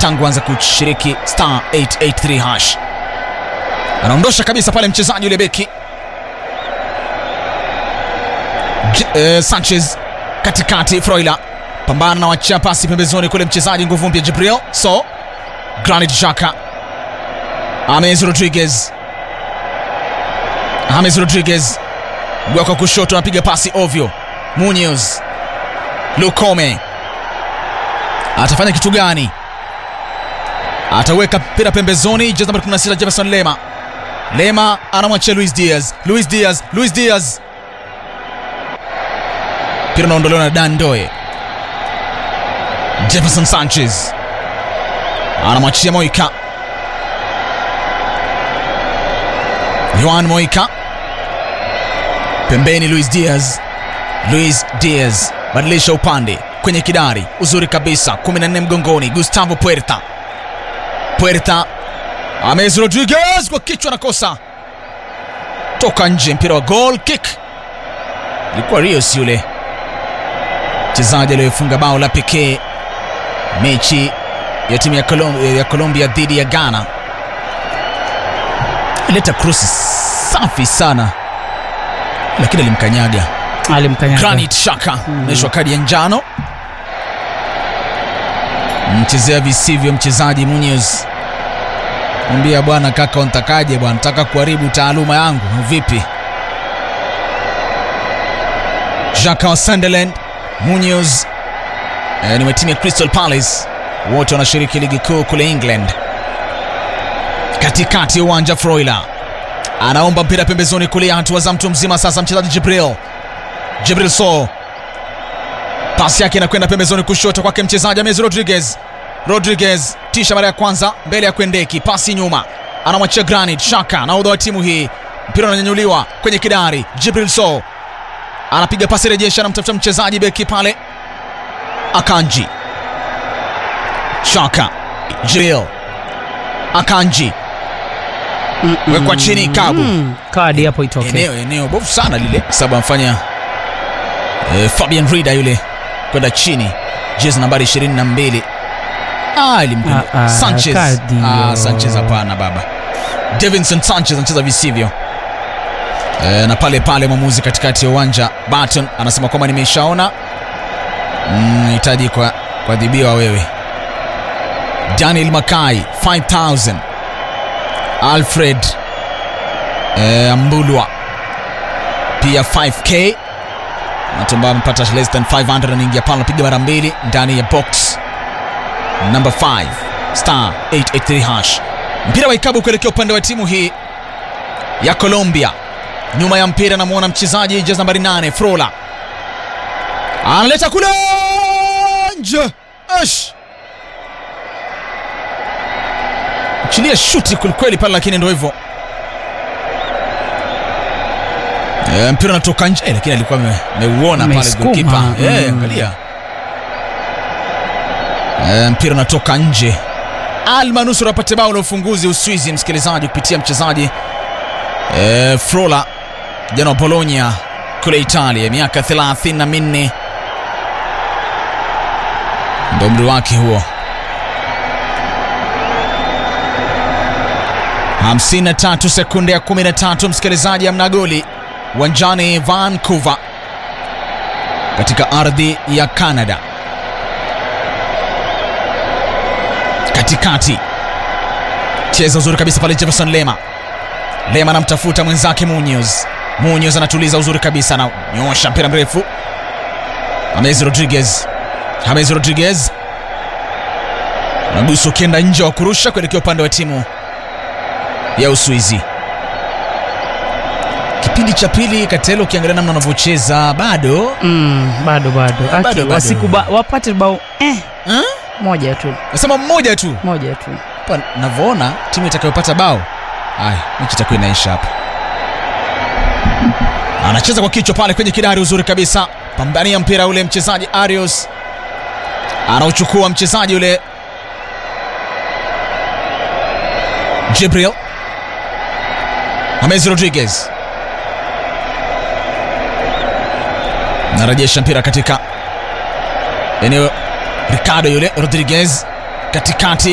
tangu anza kushiriki star 883 hash anaondosha kabisa pale mchezaji yule beki J- eh, sanchez katikati froila pambana na wachia pasi pembezoni kule mchezaji nguvu mpya jibril so granit shaka ames rodriguez ames rodriguez mguu wake wa kushoto anapiga pasi ovyo munoz lukome atafanya kitu gani ataweka mpira pembezoni jezi nambari 16 jefferson lema lema anamwachia luis diaz luis diaz luis diaz mpira unaondolewa na dandoe jefferson sanchez anamwachia moika yoan moika pembeni luis diaz luis diaz badilisha upande kwenye kidari uzuri kabisa 14 mgongoni gustavo puerta puerta ames rodriguez kwa kichwa nakosa toka nje mpira wa goal kick ilikuwa rios yule mchezaji aliyofunga bao la pekee mechi ya timu ya, Colom ya colombia dhidi ya ghana leta krosi safi sana lakini alimkanyaga alimkanyaga granit shaka onyeshwa kadi ya njano mchezea visivyo mchezaji munoz mwambia bwana kaka untakaje bwana nataka kuharibu taaluma yangu vipi jaka wa sunderland munoz eh, ni wa timu ya crystal palace wote wanashiriki ligi kuu kule england katikati ya uwanja froila anaomba mpira pembezoni kulia hatua za mtu mzima sasa mchezaji jibril jibril so pasi yake inakwenda pembezoni kushoto kwake mchezaji ames rodriguez rodriguez tisha mara ya kwanza mbele ya kwendeki pasi nyuma anamwachia granit shaka naudha wa timu hii mpira unanyanyuliwa kwenye kidari jibril so anapiga pasi rejesha anamtafuta mchezaji beki pale akanji shaka jibril akanji wekwa chini kabu Mm, kadi hapo itoke eneo eneo bovu sana lile sababu amfanya eh, fabian rida yule kwenda chini jezi nambari 22 ah, ilimkwenda Ah, ah, sanchez kadi ah, hiyo. sanchez hapana baba davinson sanchez anacheza visivyo eh, na pale pale mwamuzi katikati ya uwanja barton anasema kwamba nimeshaona nahitaji mm, kwa kuadhibiwa wewe daniel makai 5000 alfred eh, mbulwa pia 5k watu ambao wamepata less than 500 anaingia pale anapiga mara mbili ndani ya box number 5 star 883 hash mpira wa ikabu kuelekea upande wa timu hii ya colombia nyuma ya mpira namwona mchezaji jezi nambari 8 frola analeta kule nje Ash! chilia shuti kwelikweli pale lakini ndo hivyo e, mpira unatoka nje eh, lakini alikuwa ame- ameuona pale Ameisukuma, golkipa Eh, mm. angalia e, mpira unatoka nje almanusura apate bao la ufunguzi uswizi msikilizaji kupitia mchezaji e, frola kijana wa bologna kule italia miaka 34 ndo umri wake huo 53 sekunde ya 13 msikilizaji amna goli uwanjani vancouver katika ardhi ya canada katikati cheza uzuri kabisa pale jefferson lema lema anamtafuta mwenzake munoz munoz anatuliza uzuri kabisa ananyosha mpira mrefu hamezi rodriguez hamezi rodriguez nagusu ukienda nje wa kurusha kuelekea upande wa timu ya uswizi kipindi cha pili katelo ukiangalia namna wanavyocheza bado mm, bado bado Aki, Bado, bado. wasikuba- wapate bao eh, eh? moja tu nasema mmoja tu moja tu hapa navyoona timu itakayopata bao aya mechi itakuwa inaisha hapa anacheza kwa kichwa pale kwenye kidari uzuri kabisa pambania mpira ule mchezaji arios anauchukua mchezaji ule jibril hamezi rodriguez narejesha mpira katika eneo ricardo yule rodriguez katikati